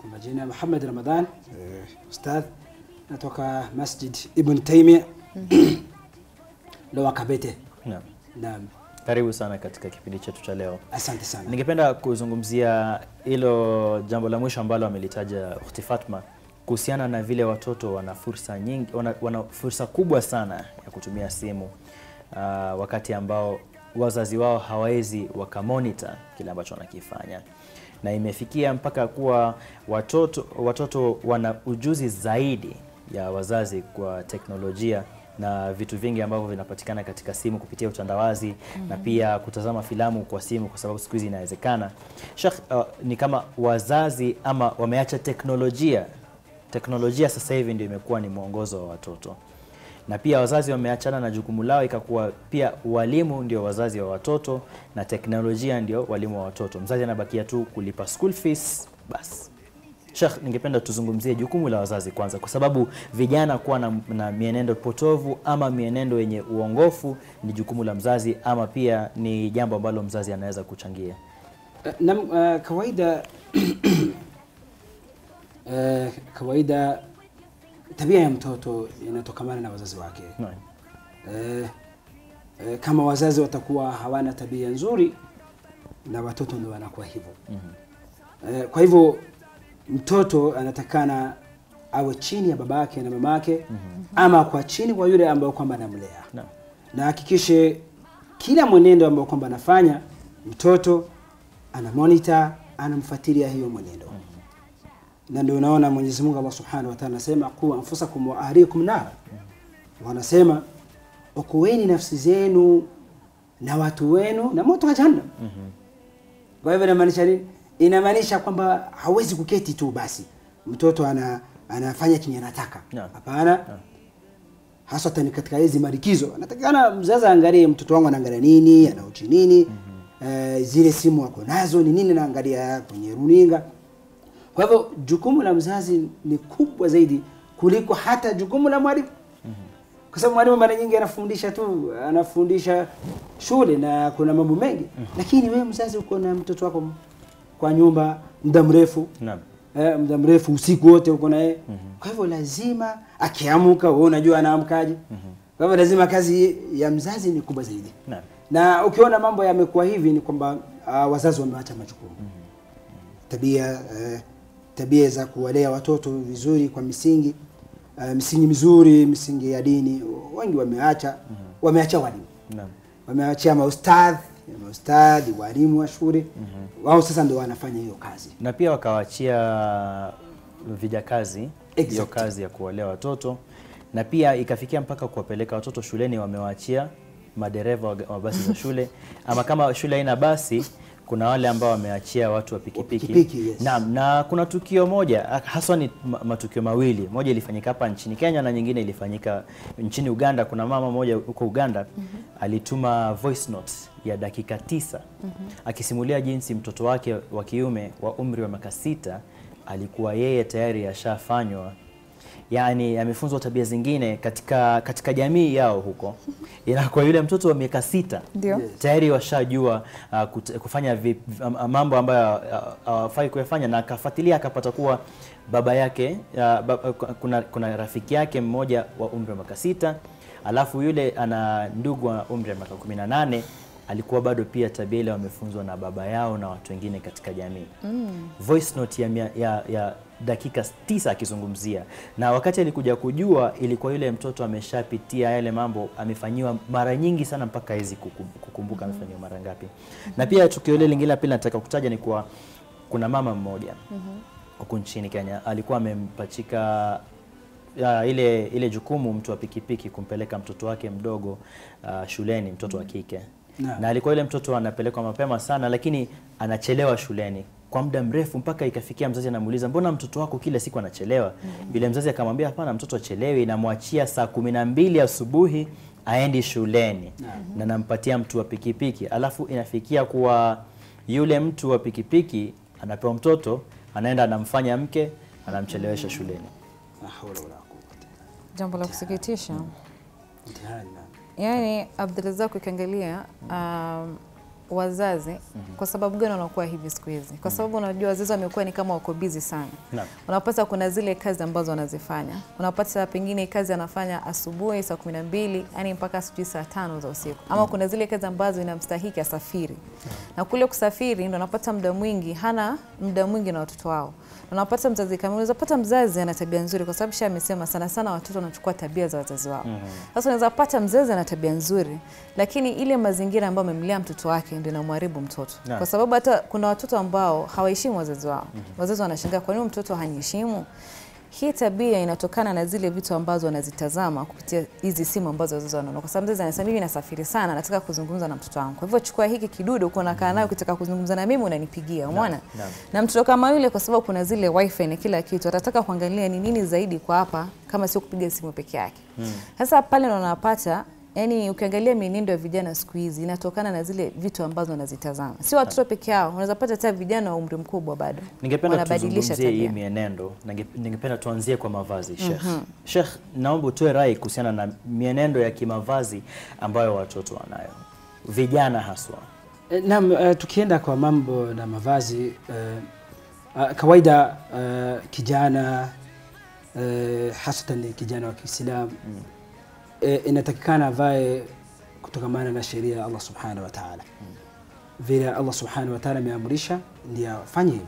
Kwa majina Muhammad Ramadhan, eh, ustadh natoka Masjid Ibn Taymiyyah Lower Kabete. Naam. Naam, Karibu sana katika kipindi chetu cha leo. asante sana. Ningependa kuzungumzia hilo jambo la mwisho ambalo amelitaja Ukhti Fatma kuhusiana na vile watoto wana fursa nyingi, wana, wana fursa kubwa sana ya kutumia simu uh, wakati ambao wazazi wao hawawezi wakamonita kile ambacho wanakifanya, na imefikia mpaka kuwa watoto, watoto wana ujuzi zaidi ya wazazi kwa teknolojia na vitu vingi ambavyo vinapatikana katika simu kupitia utandawazi na pia kutazama filamu kwa simu, kwa sababu siku hizi inawezekana. Sheikh, uh, ni kama wazazi ama wameacha teknolojia. Teknolojia sasa hivi ndio imekuwa ni mwongozo wa watoto, na pia wazazi wameachana na jukumu lao, ikakuwa pia walimu ndio wazazi wa watoto na teknolojia ndio walimu wa watoto. Mzazi anabakia tu kulipa school fees basi. Sheikh, ningependa tuzungumzie jukumu la wazazi kwanza, kwa sababu vijana kuwa na, na mienendo potovu ama mienendo yenye uongofu ni jukumu la mzazi, ama pia ni jambo ambalo mzazi anaweza kuchangia. Eh, Nam, eh, kawaida eh, kawaida tabia ya mtoto inatokamana na wazazi wake. Naam. Eh, eh, kama wazazi watakuwa hawana tabia nzuri na watoto ndio wanakuwa hivyo. Eh, kwa hivyo mtoto anatakana awe chini ya babake na mamake ama kwa chini kwa yule ambaye kwamba anamlea Naam. na hakikishe kila mwenendo ambao kwamba anafanya mtoto ana monitor anamfuatilia hiyo mwenendo na ndio unaona Mwenyezi Mungu Allah Subhanahu wa Ta'ala anasema qu anfusakum wa ahlikum nara wanasema okoeni nafsi zenu na watu wenu na moto wa jahannam kwa hivyo inamaanisha nini inamaanisha kwamba hawezi kuketi tu basi mtoto ana anafanya chenye anataka Naam. hapana hasatan katika hizi marikizo anatakikana mzazi aangalie mtoto wangu anaangalia nini anauchi nini eh, zile simu ako nazo ni nini naangalia kwenye runinga kwa hivyo jukumu la mzazi ni kubwa zaidi kuliko hata jukumu la mwalimu kwa sababu mwalimu mara nyingi anafundisha tu anafundisha shule na kuna mambo mengi lakini wewe mzazi uko na mtoto wako kwa nyumba muda mrefu Naam. eh, muda mrefu usiku wote uko naye kwa hivyo lazima akiamka wewe unajua anaamkaje kwa hivyo lazima kazi ya mzazi ni kubwa zaidi Naam. na ukiona mambo yamekuwa hivi ni kwamba uh, wazazi wameacha majukumu tabia uh, tabia za kuwalea watoto vizuri kwa misingi uh, misingi mizuri misingi ya dini wengi wameacha wameacha walimu Naam. wameachia maustadhi maustadhi walimu wa shule wao sasa ndio wanafanya hiyo kazi na pia wakawachia vijakazi hiyo Exactly. kazi ya kuwalea watoto, na pia ikafikia mpaka kuwapeleka watoto shuleni, wamewaachia madereva wa wa basi za shule, ama kama shule haina basi kuna wale ambao wameachia watu wa pikipiki. pikipiki, yes. Naam, na kuna tukio moja ah, haswa ni ma- matukio mawili, moja ilifanyika hapa nchini Kenya na nyingine ilifanyika nchini Uganda. Kuna mama moja huko Uganda alituma voice note ya dakika tisa akisimulia jinsi mtoto wake wa kiume wa umri wa miaka sita alikuwa yeye tayari ashafanywa yani amefunzwa tabia zingine katika katika jamii yao huko. Inakuwa yule mtoto wa miaka sita Ndio. Yes. tayari washajua uh, kut- kufanya vi, am- mambo ambayo uh, hawafai kuyafanya, na akafuatilia akapata kuwa baba yake uh, ba, kuna, kuna rafiki yake mmoja wa umri wa miaka sita alafu yule ana ndugu wa umri wa miaka kumi na nane alikuwa bado pia tabia ile wamefunzwa na baba yao na watu wengine katika jamii mm. voice note ya, mia- ya, ya dakika tisa akizungumzia, na wakati alikuja kujua ilikuwa yule mtoto ameshapitia yale mambo, amefanyiwa mara nyingi sana mpaka hawezi kuku- kukumbuka amefanyiwa mara ngapi. Na pia tukio lile lingine la pili nataka kutaja ni kuwa kuna mama mmoja huku nchini Kenya alikuwa amempachika ya, ile ile jukumu mtu wa pikipiki kumpeleka mtoto wake mdogo uh, shuleni, mtoto wa kike Naam. na alikuwa yule mtoto anapelekwa mapema sana, lakini anachelewa shuleni kwa muda mrefu, mpaka ikafikia mzazi anamuuliza mbona mtoto wako kila siku anachelewa? Yule mzazi akamwambia hapana, mtoto achelewi, namwachia saa kumi na mbili asubuhi aendi shuleni na nampatia mtu wa pikipiki, alafu inafikia kuwa yule mtu wa pikipiki anapewa mtoto, anaenda anamfanya mke, anamchelewesha shuleni. La hawla wala quwwata. Jambo la kusikitisha. Mtihani na Yaani Abdulrazak ukiangalia um, wazazi kwa sababu gani wanakuwa hivi siku hizi? Kwa sababu unajua wazazi wamekuwa ni kama wako busy sana. Naam. Unapata kuna zile kazi ambazo wanazifanya, unapata pengine kazi anafanya asubuhi saa kumi na mbili yani mpaka sijui saa tano za usiku, ama kuna zile kazi ambazo inamstahiki asafiri, na kule kusafiri ndo unapata muda mwingi, hana muda mwingi na watoto wao. Unapata mzazi kama unaweza pata mzazi ana tabia nzuri, kwa sababu sha amesema sana sana watoto wanachukua tabia za wazazi wao. Sasa unaweza pata mzazi ana tabia nzuri, lakini ile mazingira ambayo amemlea mtoto wake ndio inamharibu mtoto, Naam. kwa sababu hata kuna watoto ambao hawaheshimu wazazi wao. Wazazi wanashangaa kwa nini mtoto haniheshimu. Hii tabia inatokana na zile vitu ambazo wanazitazama kupitia hizi simu ambazo wazazi wanaona, kwa sababu mzazi anasema mimi nasafiri sana, nataka kuzungumza na mtoto wangu, kwa hivyo chukua hiki kidude uko unakaa nayo, ukitaka kuzungumza na mimi unanipigia, umeona? naam. Na mtoto kama yule, kwa sababu kuna zile wifi na kila kitu, atataka kuangalia ni nini zaidi kwa hapa, kama sio kupiga simu peke yake. Sasa pale ndo unapata yani, ukiangalia mienendo ya vijana siku hizi inatokana na zile vitu ambazo wanazitazama, si watoto peke yao, unaweza pata hata vijana wa umri mkubwa bado Ningependa wanabadilisha tuzungumzie hii tabia. mienendo. Ninge- Ningependa tuanzie kwa mavazi Sheikh. Sheikh, naomba utoe rai kuhusiana na mienendo ya kimavazi ambayo watoto wanayo, vijana haswa. E, Naam, uh, tukienda kwa mambo na mavazi uh, uh, kawaida uh, kijana uh, hasatan ni kijana wa Kiislamu mm. uh, inatakikana avae kutokamana na sheria ya Allah subhanahu wa ta'ala mm. vile Allah subhanahu wa ta'ala ameamrisha ndiye afanye hivyo,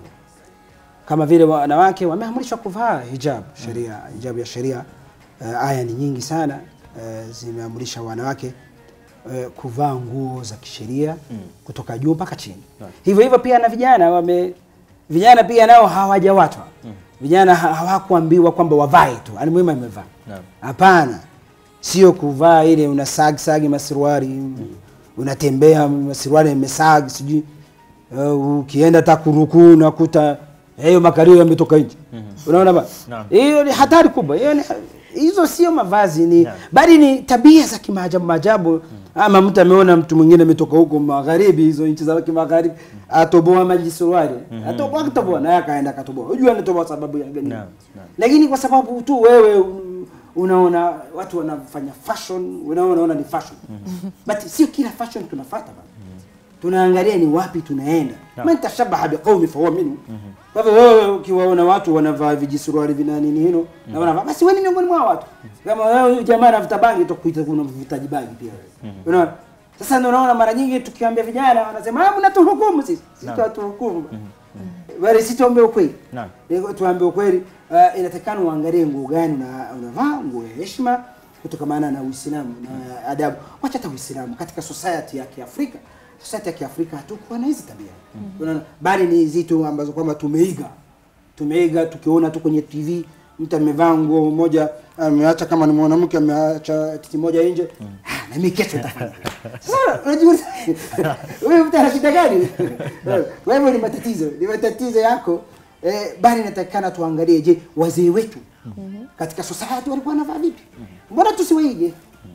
kama vile wanawake wameamrishwa kuvaa hijab sheria hijab ya sheria uh, aya ni nyingi sana uh, zimeamrisha wanawake uh, kuvaa nguo za kisheria Mm. kutoka juu mpaka chini. Right. Hivyo hivyo pia na vijana wame vijana pia nao hawajawatwa vijana ha- hawakuambiwa kwamba wavae tu, ani muhimu amevaa. Naam. Hapana, sio kuvaa ile una sag sagi masuruari unatembea masuruari imesag sijui uh, ukienda hata kurukuu unakuta hiyo makario yametoka nje. Unaona ba? Naam. Hiyo ni hatari kubwa. Hiyo ni hizo sio mavazi ni Naam. bali ni tabia za kimaajabu maajabu. Ama mtu ameona mtu mwingine ametoka huko magharibi, hizo nchi za kimagharibi, atoboa maji suruali, atoboa kutoboa, naye akaenda akatoboa. Unajua anatoboa sababu ya gani? Naam, naam. Lakini kwa sababu tu wewe un- unaona watu wanafanya fashion, unaona unaona ni fashion. But sio kila fashion tunafuata bana. Tunaangalia ni wapi tunaenda. Naam. Man tashabaha biqaumi fahuwa minhu. Kwa hivyo wewe ukiwaona watu wanavaa vijisuruali vina nini hino na wanavaa basi wewe ni miongoni mwa watu. Kama wewe huyu jamaa anavuta bangi utakuita kuna mvutaji bangi pia wewe. Unaona? Sasa ndio unaona mara nyingi tukiambia vijana wanasema ah mnatuhukumu sisi. Sisi Naam. tuwatuhukumu. Bali sisi tuambie ukweli. Naam. Niko tuambie ukweli, uh, inatakana uangalie nguo gani una- unavaa, nguo ya heshima kutokamana na Uislamu na adabu. Wacha hata Uislamu katika society ya Kiafrika, society ya Kiafrika hatukuwa na hizi tabia. Unaona, bali ni zitu ambazo kwamba tumeiga. Tumeiga tukiona tu kwenye TV mtu amevaa nguo moja ameacha kama ni mwanamke ameacha titi moja nje. Ah, na mimi kesho nitafanya. Sasa unajua wewe mtu ana shida gani? Kwa hivyo ni matatizo, ni matatizo yako. Eh, bali inatakikana tuangalie, je, wazee wetu katika society walikuwa wanavaa vipi? Mbona tusiwaige?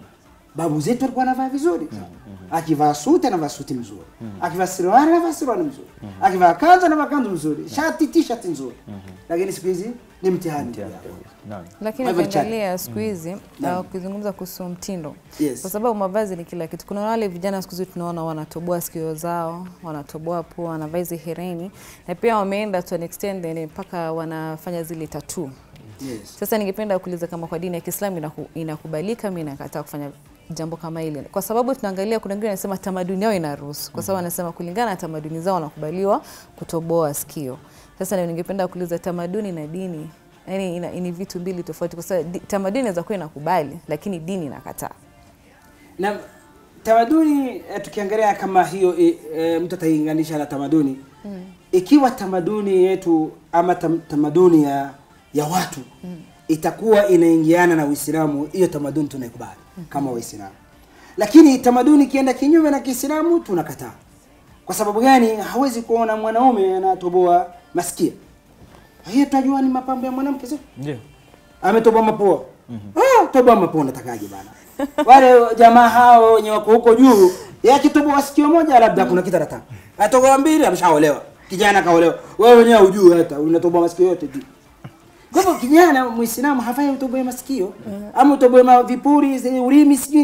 Babu zetu walikuwa wanavaa vizuri. Akivaa suti anavaa suti mzuri, akivaa suruali anavaa suruali mzuri, akivaa kanzu anavaa kanzu mzuri, shati t-shirt nzuri. Lakini siku hizi ni mtihani. Naam. Lakini Kwa hivyo ukiangalia siku hizi Naam. uh, ukizungumza kuhusu mtindo Yes. kwa sababu mavazi ni kila kitu. Kuna wale vijana siku hizi tunaona wanatoboa sikio zao, wanatoboa pua, wanavaa hizi hereni na pia wameenda to an extent yani mpaka wanafanya zile tattoo. Yes. Sasa ningependa kuuliza kama kwa dini ya Kiislamu inaku, inakubalika, mimi nakataa kufanya jambo kama ile, kwa sababu tunaangalia, kuna wengine wanasema tamaduni yao inaruhusu, kwa sababu wanasema kulingana na tamaduni zao wanakubaliwa kutoboa sikio. Sasa na ningependa kuuliza tamaduni na dini yani ina, ni vitu mbili tofauti, kwa sababu di- tamaduni inaweza kuwa inakubali, lakini dini inakataa. na tamaduni eh, tukiangalia kama hiyo e, e, mtu atailinganisha na tamaduni mm. ikiwa tamaduni yetu ama tam, tamaduni ya ya watu mm. itakuwa inaingiana na Uislamu, hiyo tamaduni tunaikubali mm. kama Waislamu, lakini tamaduni ikienda kinyume na Kiislamu tunakataa. Kwa sababu gani? Hawezi kuona mwanaume anatoboa masikio, hiyo tunajua ni mapambo ya mwanamke sio? Ndio. ametoboa mapua ah, toboa mapua unatakaje bana wale jamaa hao wenye wako huko juu yeye akitoboa sikio moja labda kuna kitu anataka atoboa mbili ameshaolewa kijana kaolewa wewe wenyewe hujui hata unatoboa masikio yote juu kwa hivyo kijana muislamu hafai utoboe masikio ama utoboe ma vipuri zi- ulimi sijui nini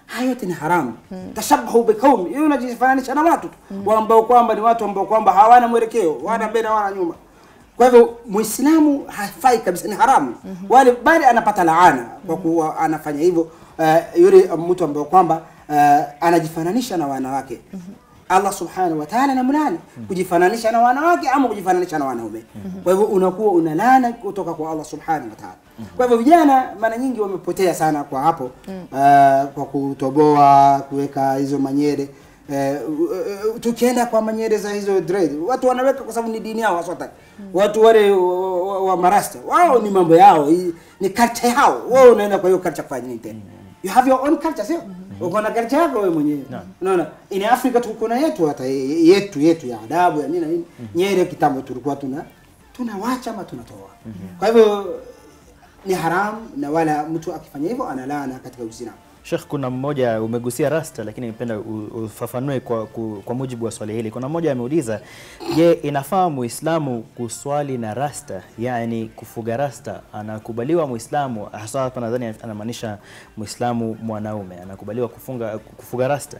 haya yote ni haramu tashabahu biqaumi hiyo unajifananisha na watu tu ambao kwamba ni watu ambao kwamba hawana mwelekeo wana mbele hawana nyuma kwa hivyo muislamu hafai kabisa ni haramu wale bali anapata laana kwa kuwa anafanya hivyo uh, yule mtu ambaye kwamba uh, anajifananisha na wanawake Allah subhanahu wa ta'ala anamlani kujifananisha na wanawake ama kujifananisha na wanaume. Kwa hivyo unakuwa una laana kutoka kwa Allah subhanahu wa ta'ala. Kwa hivyo vijana mara nyingi wamepotea sana kwa hapo uh, kwa kutoboa kuweka hizo manyere Uh, uh, tukienda kwa manyere za hizo dread watu wanaweka kwa sababu ni dini yao wasota watu wale wa, wa, wa marasta wao ni mambo yao hii ni culture yao wewe unaenda kwa hiyo culture kufanya nini tena you have your own culture sio uko na culture yako wewe mwenyewe unaona in Africa tuko na yetu hata ye- yetu yetu ya adabu ya nini na nini nyere kitambo tulikuwa tuna tunawacha ama tunatoa kwa hivyo ni haramu na wala mtu akifanya hivyo analana katika Uislamu Sheikh, kuna mmoja umegusia rasta, lakini nipenda u- ufafanue kwa, ku- kwa mujibu wa swali hili. Kuna mmoja ameuliza, je, inafaa muislamu kuswali na rasta, yani kufuga rasta? Anakubaliwa muislamu, hasa hapa nadhani anamaanisha muislamu mwanaume, anakubaliwa kufunga kufuga rasta?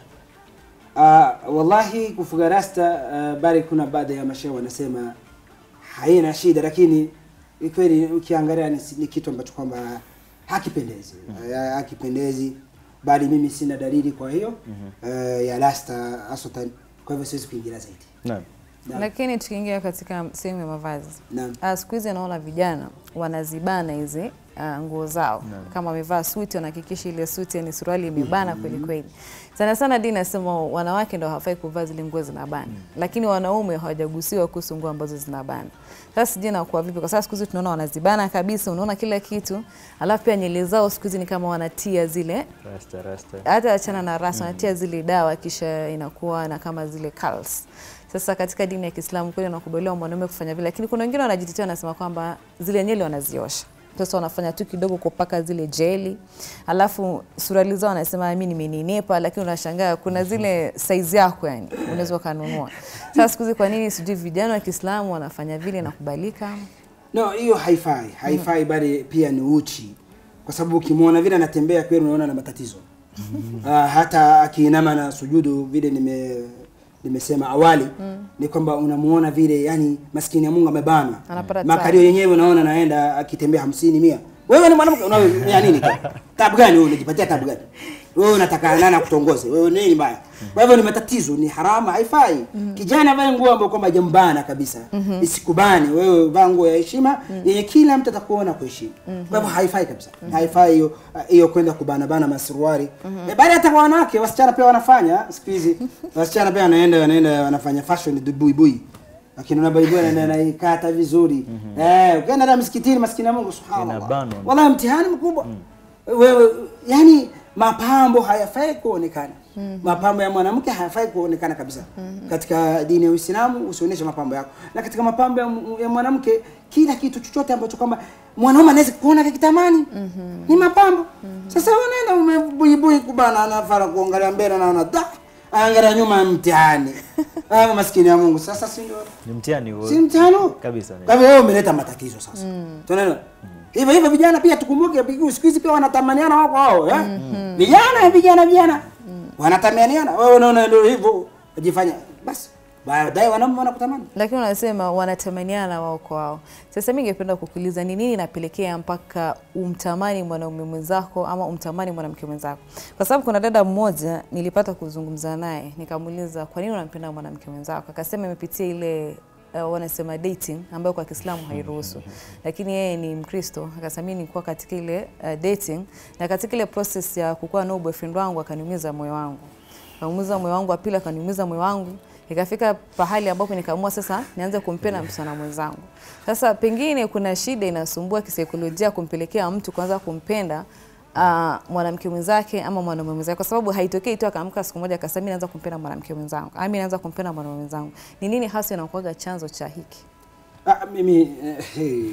Uh, wallahi kufuga rasta uh, bali kuna baadhi ya mashehe wanasema haina shida, lakini ni kweli ukiangalia ni, ni kitu ambacho kwamba hakipendezi uh, hakipendezi, bali mimi sina dalili kwa hiyo uh, ya rasta hasatan, kwa hivyo siwezi kuingilia zaidi. Naam. Naam. Lakini tukiingia katika sehemu ya mavazi Naam. Ah, siku hizi naona vijana wanazibana hizi ah, nguo zao kama wamevaa suti wanahakikisha ile suti ni suruali imebana kweli kweli. Sana sana dini nasema wanawake ndo hawafai kuvaa zile nguo zinabana, lakini wanaume hawajagusiwa kuhusu nguo ambazo zinabana. Sasa sijui inakuwa vipi, kwa sababu siku hizi tunaona wanazibana kabisa, unaona kila kitu, alafu pia nywele zao siku hizi ni kama wanatia zile Rasta, rasta. hata achana na rasa wanatia zile dawa kisha inakuwa na kama zile curls. Sasa katika dini ya Kiislamu kweli wanakubaliwa mwanaume kufanya vile, lakini kuna wengine wanajitetea wanasema kwamba zile nywele wanaziosha. Sasa wanafanya tu kidogo kupaka zile jeli, alafu suruali zao wanasema mimi nimenenepa, lakini unashangaa kuna zile size yako, yani unaweza ukanunua. Sasa siku hizi kwa nini sijui vijana wa Kiislamu wanafanya vile, inakubalika? No, hiyo haifai, haifai bali pia ni uchi, kwa sababu ukimwona vile anatembea kweli unaona na matatizo uh, hata akiinama na sujudu vile nime nimesema awali ni kwamba unamuona vile yani maskini ya Mungu amebanwa Anapata makalio yenyewe unaona naenda akitembea hamsini mia wewe ni mwanamke una ya nini tabu gani wewe unajipatia tabu gani wewe unataka nani akutongoze wewe nini mbaya kwa hivyo ni matatizo ni haramu haifai kijana vae nguo ambayo kwamba jambana kabisa isikubani wewe vaa nguo ya heshima yenye kila mtu atakuona kuheshimu kwa hivyo haifai kabisa haifai hiyo hiyo kwenda kubana bana masuruari eh, bali hata kwa wanawake wasichana pia wanafanya siku hizi wasichana pia wanaenda wanaenda wanafanya fashion buibui lakini una baibui anaenda anaikata vizuri eh ukienda hata msikitini maskini ya Mungu subhanallah Inabanwa. wallahi mtihani mkubwa wewe yani mapambo hayafai kuonekana mapambo ya mwanamke hayafai kuonekana kabisa katika dini ya Uislamu usionyeshe mapambo yako na katika mapambo ya, ya mwanamke kila kitu chochote ambacho kwamba mwanaume anaweza kuona kitamani ni mapambo sasa unaenda umebuibui kubana anafara kuangalia mbele na ana angalia nyuma mtihani ah maskini ya Mungu sasa si ndio Ni mtihani huo. si mtihani Kabisa. kwa hivyo wewe umeleta matatizo sasa tunaelewa hivyo hivyo vijana pia tukumbuke pigu siku hizi pia wanatamaniana wako wao eh vijana vijana vijana wanatamaniana wewe unaona ndio hivyo wajifanya basi baadaye wanaume wanakutamani lakini wanasema wanatamaniana wao kwa wao. Sasa mimi ningependa kukuuliza ni nini inapelekea mpaka umtamani mwanaume mwenzako ama umtamani mwanamke mwenzako? Kwa sababu kuna dada mmoja nilipata kuzungumza naye, nikamuuliza kwa nini unampenda mwanamke mwenzako, akasema imepitia ile uh, wanasema dating ambayo kwa Kiislamu hairuhusu, lakini yeye ni Mkristo. Akasema mimi nilikuwa katika ile uh, dating na katika ile process ya kukuwa na boyfriend wangu akaniumiza moyo wangu, akaniumiza moyo wangu, wa pili akaniumiza moyo wangu ikafika pahali ambapo nikaamua sasa nianze kumpenda msichana mwenzangu. Sasa pengine kuna shida inasumbua kisaikolojia kumpelekea mtu kuanza kumpenda uh, mwanamke mwenzake ama mwanaume mwenzake, kwa sababu haitokei tu akaamka siku moja akasema mimi naanza kumpenda mwanamke mwenzangu, ama mimi naanza kumpenda mwanaume mwenzangu. Ni nini hasa inakuwaga chanzo cha hiki? ah, mimi eh, hey,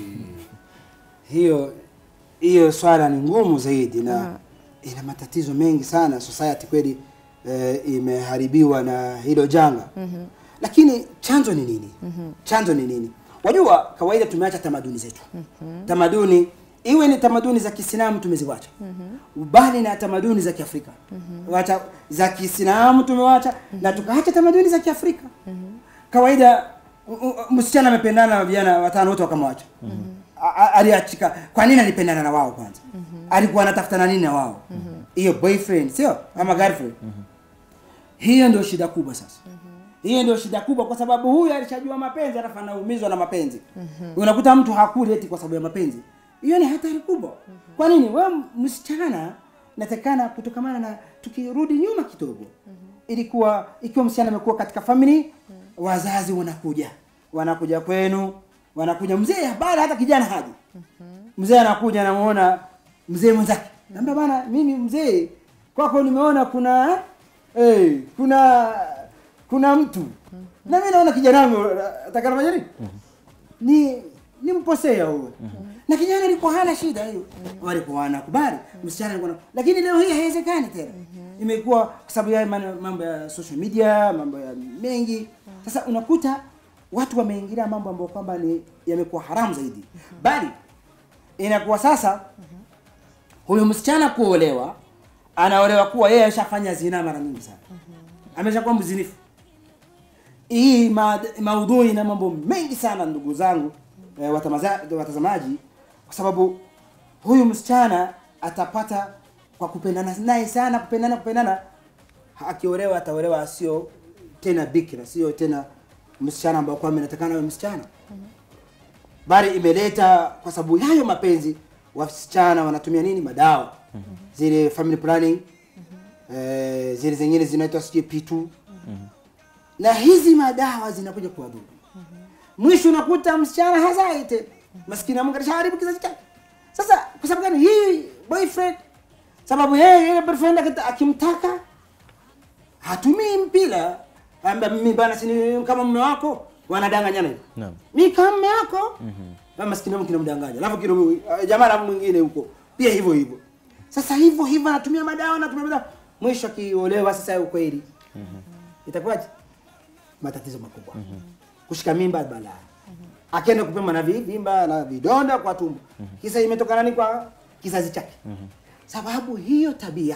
hiyo hiyo swala ni ngumu zaidi na ina matatizo mengi sana society kweli eh, imeharibiwa na hilo janga lakini chanzo ni nini chanzo ni nini wajua kawaida tumeacha tamaduni zetu tamaduni iwe ni tamaduni za Kiislamu tumeziwacha bali na tamaduni za Kiafrika wacha za Kiislamu tumewacha na tukaacha tamaduni za Kiafrika kawaida u- u- msichana amependana na vijana watano wote wakamwacha A- a- aliachika kwa nini alipendana na wao kwanza alikuwa anatafuta na nini na wao hiyo boyfriend sio ama girlfriend hiyo ndio shida kubwa sasa hiyo ndio shida kubwa kwa sababu huyu alishajua mapenzi alafu anaumizwa na mapenzi unakuta mtu hakuli eti kwa sababu ya mapenzi hiyo ni hatari kubwa kwa nini wewe msichana natakana kutokamana na tukirudi nyuma kidogo ilikuwa ikiwa msichana amekuwa katika family wazazi wanakuja wanakuja kwenu wanakuja mzee habari hata kijana haji mzee anakuja anamuona mzee mwenzake naambia bana mimi mzee kwako nimeona kuna eh, kuna kuna mtu na mimi naona kijana wangu atakana majani ni ni mposea huyo na kijana alikuwa hana shida hiyo walikuwa wanakubali msichana alikuwa na- lakini leo hii haiwezekani tena imekuwa kwa sababu ya man- mambo ya social media mambo ya mengi sasa unakuta watu wameingilia mambo ambayo kwamba ni yamekuwa haramu zaidi bali inakuwa sasa huyu msichana kuolewa anaolewa kuwa yeye ashafanya zina mara nyingi sana ameshakuwa mzinifu hii ma, maudhui na mambo mengi sana ndugu zangu eh, watamaza- watazamaji kwa sababu huyu msichana atapata kwa kupendana naye sana kupendana kupendana akiolewa ataolewa sio tena bikira sio tena msichana ambao kwamba inatakana awe msichana bali imeleta kwa sababu yayo mapenzi wasichana wanatumia nini madawa zile family planning eh, zile zingine zinaitwa sijui pitu na hizi madawa zinakuja kuwadhuru mwisho unakuta msichana hazai tena maskini ya Mungu alishaharibu kizazi chake sasa kwa sababu gani hii boyfriend sababu yeye yule boyfriend akita- akimtaka hatumii mpira amba mimi bana sini kama mume wako wanadanganyana hivi Naam. mi kama mume wako mm maskini ya Mungu kinamdanganya alafu kilo jamaa la mwingine huko pia hivyo hivyo sasa hivyo hivyo anatumia madawa anatumia madawa mwisho akiolewa sasa ukweli itakuwaje matatizo makubwa kushika mimba balaa akienda kupima na vivimba na vidonda kwa tumbo kisa imetokana ni kwa kizazi chake sababu hiyo tabia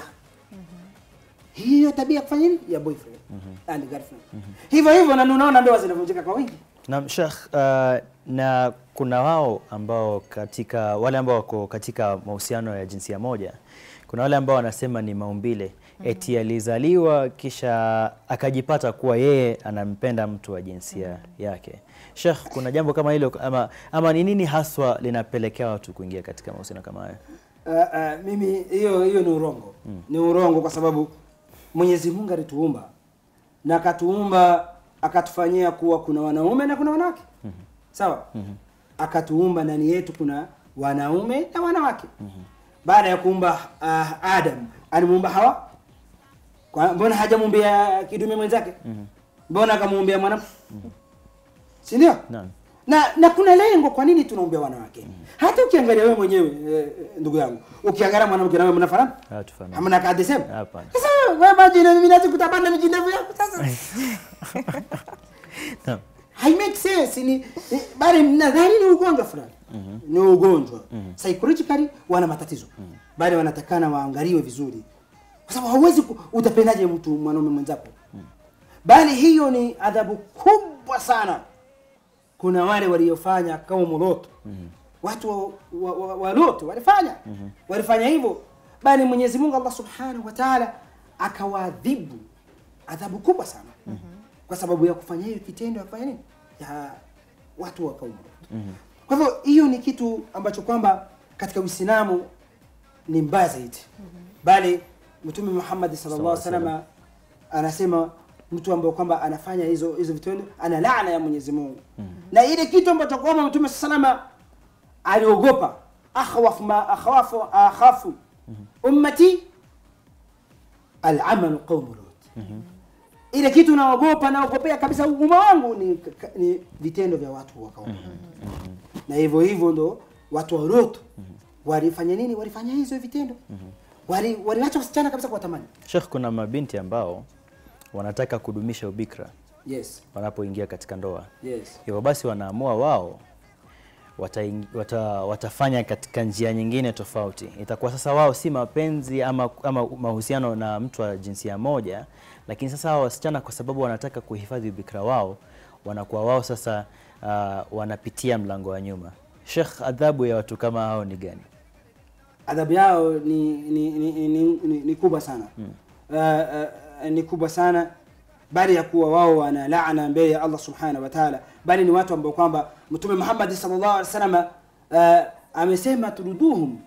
hiyo tabia kufanya nini ya boyfriend and girlfriend hivyo hivyo na unaona ndoa zinavunjika kwa wingi Na Sheikh, uh, na kuna wao ambao katika wale ambao wako katika mahusiano ya jinsia moja, kuna wale ambao wanasema ni maumbile eti alizaliwa kisha akajipata kuwa yeye anampenda mtu wa jinsia yake. Sheikh, kuna jambo kama hilo ama, ama ni nini haswa linapelekea watu kuingia katika mahusiano kama hayo? Uh, uh, mimi hiyo hiyo ni urongo ni urongo kwa sababu Mwenyezi Mungu alituumba na akatuumba akatufanyia kuwa kuna wanaume na kuna wanawake sawa akatuumba ndani yetu kuna wanaume na wanawake baada ya kuumba uh, Adam alimuumba Hawa kwa mbona hajamuumbia kidume mwenzake mbona akamuumbia mwanamke si ndio Naam. na na kuna lengo kwa nini tunaumbia wanawake hata ukiangalia wewe mwenyewe eh, ndugu yangu ukiangalia mwanamke na wewe mnafanana Hatufanani. hamna kadhi sema Hapana. sasa wewe maji na mimi nazi kutabana miji ndefu yako sasa Naam. hai make sense ni ni- bali nadhani ni ugonjwa fulani ni ugonjwa psychologically wana matatizo bali wanatakana waangaliwe vizuri kwa sababu hauwezi ku- utapendaje mtu mwanaume mwenzako bali hiyo ni adhabu kubwa sana kuna wale waliofanya kaumu Lot watu wa, wa, wa, wa Lot walifanya walifanya hivyo bali Mwenyezi Mungu Allah Subhanahu wa Ta'ala akawaadhibu adhabu kubwa sana kwa sababu ya kufanya hiyo kitendo ya kufanya nini ya watu wa kaumu Lot kwa hivyo hiyo ni kitu ambacho kwamba katika Uislamu ni mbaya zaidi bali Mtume Muhammad sallallahu alaihi wasallam anasema mtu ambaye kwamba anafanya hizo hizo vitendo ana laana ya Mwenyezi Mungu na ile kitu ambacho kwamba Mtume sallallahu aliogopa akhwaf ma akhawafu akhafu ummati al-amal qawm Lut ile kitu naogopa naogopea kabisa umma wangu ni, ni vitendo vya watu wa kaumu na hivyo hivyo ndo watu wa Lot walifanya nini walifanya hizo vitendo wali waliacha wasichana kabisa kwa tamani Sheikh, kuna mabinti ambao wanataka kudumisha ubikra yes wanapoingia katika ndoa. yes Hivyo basi wanaamua wao wataing- wata, watafanya katika njia nyingine tofauti. Itakuwa sasa wao si mapenzi ama, ama mahusiano na mtu wa jinsia moja, lakini sasa hao wasichana kwa sababu wanataka kuhifadhi ubikra wao, wanakuwa wao sasa uh, wanapitia mlango wa nyuma. Sheikh, adhabu ya watu kama hao ni gani? adhabu yao ni ni, ni, ni, ni, ni kubwa sana mm. uh, uh, ni kubwa sana bali ya kuwa wao wana laana mbele ya Allah subhanahu wa ta'ala, bali ni watu ambao kwamba Mtume Muhammad sallallahu alaihi wasallam uh, amesema turuduhum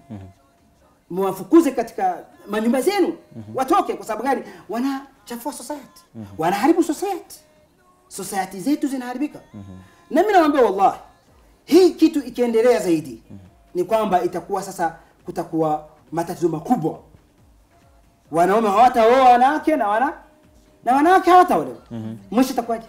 mwafukuze katika manyumba zenu watoke. Kwa sababu gani? Wanachafua society, wanaharibu society, society zetu zinaharibika. Na mimi nawaambia wallahi, hii kitu ikiendelea zaidi ni kwamba itakuwa sasa, kutakuwa matatizo makubwa. Wanaume hawataoa wanawake na wana na wanawake hawataolewa. Mwisho itakuwaje?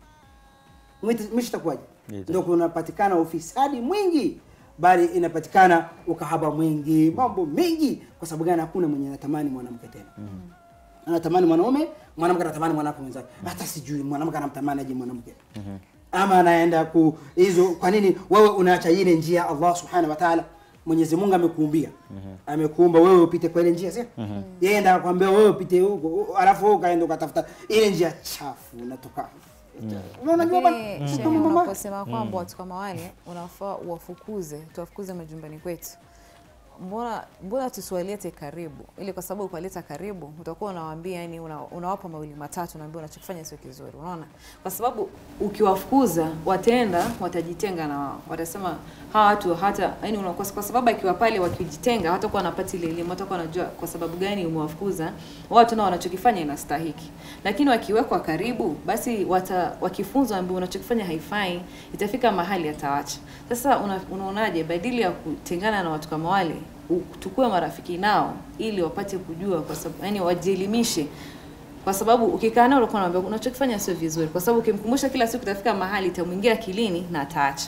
Mwisho mwisho itakuwaje? Ita- Ndio kunapatikana ufisadi mwingi, bali inapatikana ukahaba mwingi, mambo mengi. Kwa sababu gani? Hakuna mwenye anatamani mwanamke tena anatamani mwanaume, mwanamke anatamani mwanamke mwenzake. Hata sijui mwanamke anamtamani aje mwanamke ama anaenda ku hizo. Kwa nini wewe unaacha ile njia Allah subhanahu wa ta'ala? Mwenyezi Mungu amekuumbia amekuumba wewe upite kwa ile njia, sio yeye ndio akwambia wewe upite huko, u- alafu wewe ukaenda ukatafuta ile njia chafu unatoka. Unajua bana, Lakini sisi shehe, kama mama unaposema kwamba watu kama wale unafaa uwafukuze, tuwafukuze majumbani kwetu, mbona mbona tusiwalete karibu? Ili kwa sababu ukiwaleta karibu utakuwa unawaambia, yani una, unawapa mawili matatu, unaambia unachokifanya sio kizuri, unaona? Kwa sababu ukiwafukuza wataenda, watajitenga na wao, watasema hawa watu hata yani una, kwa, kwa sababu akiwa pale wakijitenga, hawatakuwa wanapata ile elimu, hawatakuwa wanajua kwa sababu gani umewafukuza watu, na wanachokifanya inastahiki. Lakini wakiwekwa karibu, basi wata, wakifunzwa ambao unachokifanya haifai, itafika mahali atawacha. Sasa una, unaonaje, badili ya kutengana na watu kama wale, u- tukue marafiki nao ili wapate kujua, kwa sababu yani wajielimishe kwa sababu ukikaa nao unakuwa unaambia unachokifanya sio vizuri, kwa sababu ukimkumbusha kila siku itafika mahali itamwingia akilini na ataacha.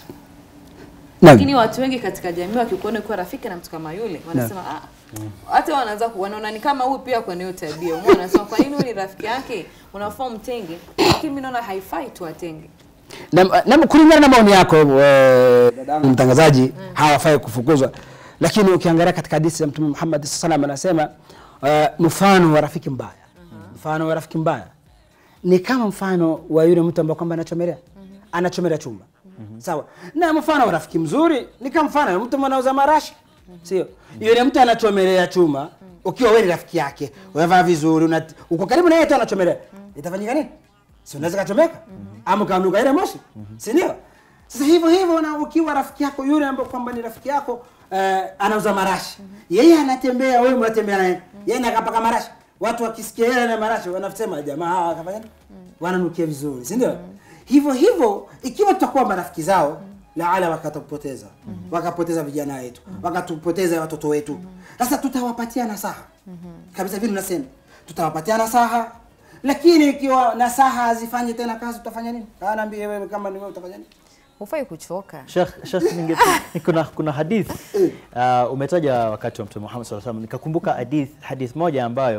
Lakini watu wengi katika jamii wakikuona ukiwa rafiki na mtu kama yule wanasema ah, hata wanaanza ku- wanaona ni kama huyu pia kwa hiyo tabia. Umeona, wanasema kwa nini huyu ni rafiki yake, unafaa mtenge, lakini mimi naona haifai tuwatenge. na, na kulingana na maoni yako eh, dadangu mtangazaji hawafai kufukuzwa, lakini ukiangalia katika hadithi za Mtume Muhammad sallallahu alaihi wasallam anasema uh, mfano wa rafiki mbaya mfano wa rafiki mbaya ni kama mfano wa yule mtu ambaye kwamba anachomelea anachomelea chumba sawa, na mfano wa rafiki mzuri ni kama mfano wa mtu mwanauza marashi sio yule mtu anachomelea chuma ukiwa wewe ni rafiki yake unavaa vizuri una, uko karibu na yeye tu anachomelea itafanyika nini si unaweza kachomeka ama ukanuka ile moshi si ndio sasa hivyo hivyo na ukiwa rafiki yako yule ambaye kwamba ni rafiki yako eh, anauza marashi yeye anatembea wewe mnatembea naye yeye nakapaka marashi watu wakisikia yeye na marashi wanasema jamaa hawa wakafanya nini? wananukia vizuri si ndio hivyo hivyo ikiwa tutakuwa marafiki zao laala wakatupoteza wakapoteza vijana wetu wakatupoteza watoto wetu sasa tutawapatia nasaha kabisa vile unasema tutawapatia nasaha lakini ikiwa nasaha hazifanyi tena kazi utafanya nini anaambia wewe kama ni wewe utafanya nini Hufai kuchoka. Sheikh, Sheikh ninge, kuna, kuna hadith uh, umetaja wakati wa Mtume Muhammad sallallahu alaihi wasallam, nikakumbuka hadith, hadith moja ambayo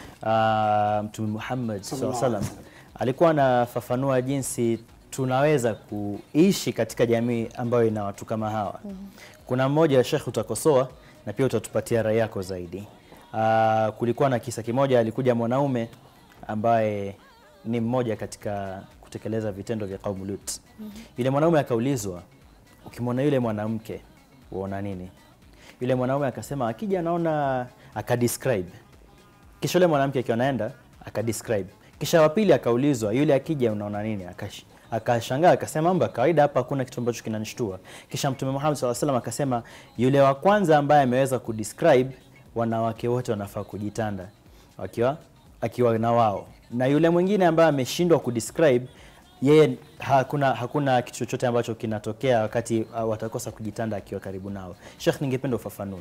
uh, Mtume Muhammad sallallahu alaihi wasallam alikuwa anafafanua jinsi tunaweza kuishi katika jamii ambayo ina watu kama hawa. Kuna mmoja Sheikh utakosoa na pia utatupatia rai yako zaidi. Uh, kulikuwa na kisa kimoja, alikuja mwanaume ambaye ni mmoja katika kutekeleza vitendo vya kaumu Lut. Yule mwanaume akaulizwa, ukimwona yule mwanamke uona nini? Yule mwanaume akasema akija anaona, akadescribe. Kisha yule mwanamke akiwa anaenda akadescribe. Kisha wa pili akaulizwa, yule akija unaona nini? Akash akashangaa akasema mambo ya kawaida hapa, hakuna kitu ambacho kinanishtua. Kisha Mtume Muhammad SAW alaihi wasallam akasema, yule wa kwanza ambaye ameweza kudescribe, wanawake wote wanafaa kujitanda wakiwa akiwa na wao, na yule mwingine ambaye ameshindwa kudescribe yeye hakuna hakuna kitu chochote ambacho kinatokea wakati uh, watakosa kujitanda akiwa karibu nao. Sheikh, ningependa ufafanue.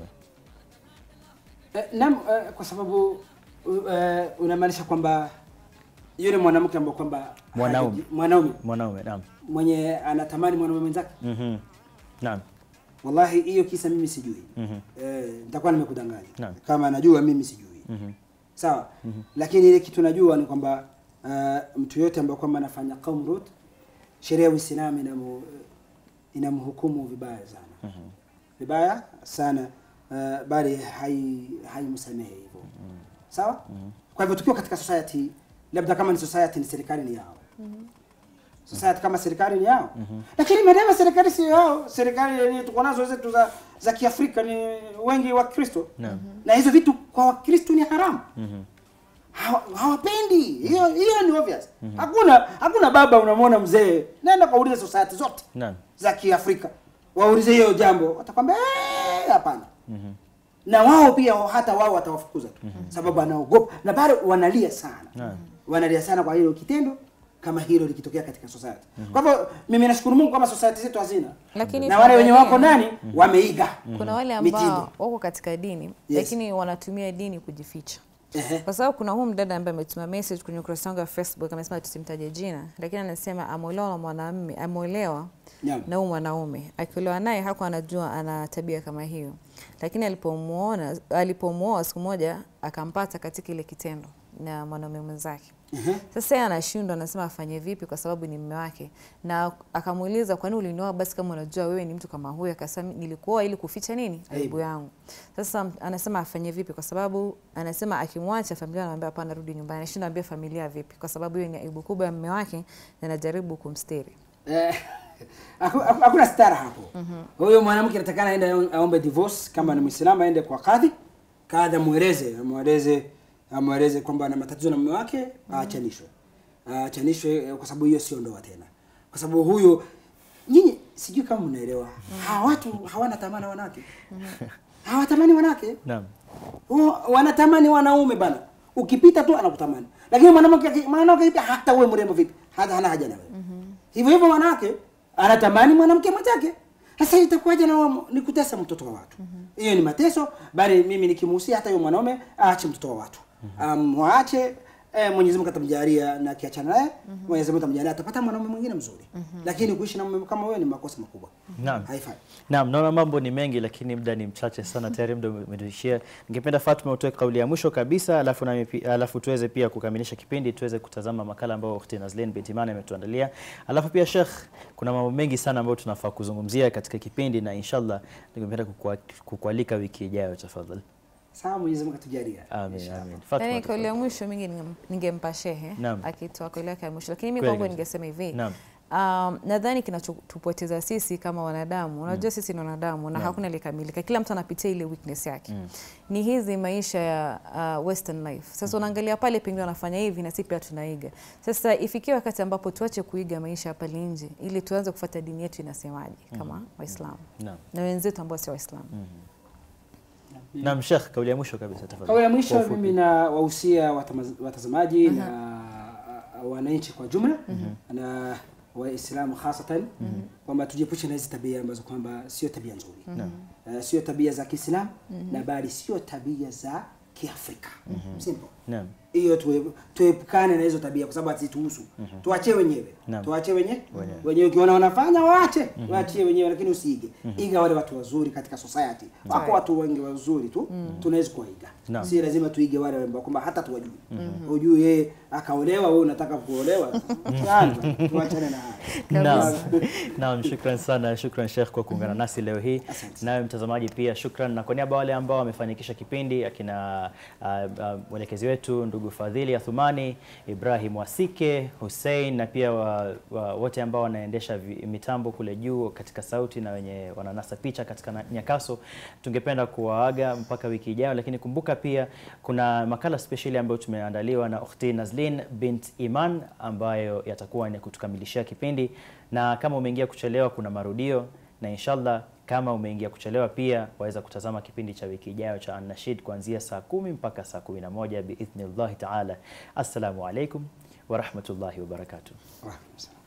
Eh, Naam, eh, kwa sababu uh, eh, unamaanisha kwamba yule mwanamke ambaye kwamba Mwanaume. haji- mwanaume Mwanaume, naam. mwenye anatamani mwanaume mwenzake Mhm. Naam. wallahi hiyo kisa mimi sijui Mhm. eh, nitakuwa nimekudanganya Naam. kama najua mimi sijui Mhm. sawa lakini ile kitu najua ni kwamba uh, mtu yote ambaye kwamba anafanya qaum Lut sheria ya Uislamu inamu inamhukumu vibaya sana vibaya sana uh, bali hai haimsamehe hivyo sawa kwa hivyo tukiwa katika society labda kama ni society ni serikali ni yao society kama serikali ni yao lakini madama serikali sio yao serikali yenye tuko nazo zetu za za kiafrika ni wengi wa kristo Naam. na hizo vitu kwa wakristo ni haramu Hawa- hawapendi hiyo hiyo ni obvious hakuna hakuna baba unamwona mzee nenda kaulize society zote Naam. za kiafrika waulize hiyo jambo watakwambia "Eh, hapana na wao pia hata wao watawafukuza tu sababu anaogopa na bado wanalia sana Naam. wanalia sana kwa hilo kitendo kama hilo likitokea katika society kwa hivyo mimi nashukuru mungu kama society zetu hazina Lakini na wale wenye wako tuangalie- ndani wameiga kuna wale mitindo. ambao wako katika dini lakini wanatumia dini kujificha Ehe. kwa sababu kuna huu mdada ambaye ametuma message kwenye ukurasa wangu wa Facebook amesema tusimtaje jina, lakini anasema ameolewa na mwanamume, ameolewa Naam. na huyu mwanaume, akiolewa naye hakuwa anajua ana tabia kama hiyo, lakini alipomuona alipomuoa siku moja akampata katika ile kitendo na mwanaume mwenzake. Sasa yeye anashindwa, anasema afanye vipi kwa sababu ni mume wake, na akamuuliza kwa nini ulinioa basi kama unajua wewe ni mtu kama huyo? Akasema nilikuoa ili kuficha nini aibu yangu. Sasa anasema afanye vipi, kwa sababu anasema akimwacha familia anamwambia hapana, rudi nyumbani. Anashinda ambia familia vipi, kwa sababu hiyo ni aibu kubwa ya mume wake na anajaribu kumstiri. Eh, haku- haku- hakuna stara hapo huyo mwanamke anatakana aende aombe divorce kama ni mwislamu aende kwa kadhi kadhi amweleze amweleze amweleze kwamba ana matatizo na mume wake aachanishwe aachanishwe eh, kwa sababu hiyo sio ndoa tena kwa sababu huyo nyinyi sijui kama mnaelewa hawa watu hawana tamani wanawake hawatamani wanawake Naam. Wa- wanatamani wanaume bana ukipita tu anakutamani lakini mwanamke aki- mwanamke pia hata uwe mrembo vipi hata hana haja na wewe hivyo hivyo mwanamke anatamani mwanamke mwenzake sasa itakuwaje na wa- ni kutesa mtoto wa watu hiyo ni mateso bali mimi nikimuhusia hata huyo mwanaume aache mtoto wa watu amwache eh, Mwenyezi Mungu atamjalia na akiachana naye Mwenyezi Mungu atamjalia atapata mwanaume mwingine mzuri lakini kuishi na mume kama wewe ni makosa makubwa Naam. haifai Naam, naona mambo ni mengi lakini muda ni mchache sana tayari muda umetuishia. Ningependa Fatma utoe kauli ya mwisho kabisa alafu nami pi- alafu tuweze pia kukamilisha kipindi tuweze kutazama makala ambayo Ukhti Nazlin binti Imani ametuandalia. Alafu pia Sheikh, kuna mambo mengi sana ambayo tunafaa kuzungumzia katika kipindi na inshallah ningependa kukua- kukualika wiki ijayo tafadhali. sawa Mwenyezi Mungu atujalia Amin, Inshallah. amin. Fatma. Yani kauli ya tafadhali. mwisho mingi ningem- ningempa shehe Naam. akitoa kauli yake ya mwisho, lakini mimi Kweli kwangu kabisa. ningesema hivi Naam. Um, nadhani kinachotupoteza sisi kama wanadamu, unajua sisi ni wanadamu na hakuna aliyekamilika, kila mtu anapitia ile weakness yake ni hizi maisha ya uh, western life. Sasa unaangalia pale pengine wanafanya hivi na sisi pia tunaiga. Sasa ifikie wakati ambapo tuache kuiga maisha ya pale nje ili tuanze kufuata dini yetu inasemaje kama Waislamu Naam. na wenzetu ambao sio Waislamu. Naam, Sheikh, kauli ya mwisho kabisa tafadhali. Kauli ya Kwa mwisho ufupi. mimi na wahusia watama- watazamaji na uh, wananchi kwa jumla na Waislamu hasatan kwamba tujiepushe na hizi tabia ambazo kwamba sio tabia nzuri uh, sio tabia za Kiislamu na bali sio tabia za Kiafrika simple Naam. hiyo tue- tuepukane na hizo tabia kwa sababu hazituhusu tuachie wenyewe Naam. tuachie wenye wenyewe ukiona wanafanya waache waachie wenyewe lakini usiige iga wale watu wazuri katika society wako watu wengi wazuri tu tunaweza kuwaiga Naam. si lazima tuige wale ambao kwamba hata tuwajui ujui yeye akaolewa wewe unataka kuolewa Yaani, tuachane na haya Naam. Naam, shukran sana, shukran Sheikh kwa kuungana nasi leo hii. Asante. Nawe mtazamaji pia shukran, na kwa niaba ya wale ambao wamefanikisha kipindi, akina uh, uh, mwelekezi wetu ndugu Fadhili Athumani, Ibrahim Wasike, Hussein na pia wa, wa, wote ambao wanaendesha vi- mitambo kule juu katika sauti na wenye wananasa picha katika na- nyakaso, tungependa kuwaaga mpaka wiki ijayo, lakini kumbuka pia kuna makala spesheli ambayo tumeandaliwa na Ukhti Nazlin bint Iman ambayo yatakuwa ni kutukamilishia kipindi, na kama umeingia kuchelewa, kuna marudio na inshallah kama umeingia kuchelewa pia waweza kutazama kipindi cha wiki ijayo cha An-Nashid kuanzia saa kumi mpaka saa kumi na moja biidhnillahi taala. Assalamu alaikum warahmatullahi wabarakatuh. Wa alaikum salam.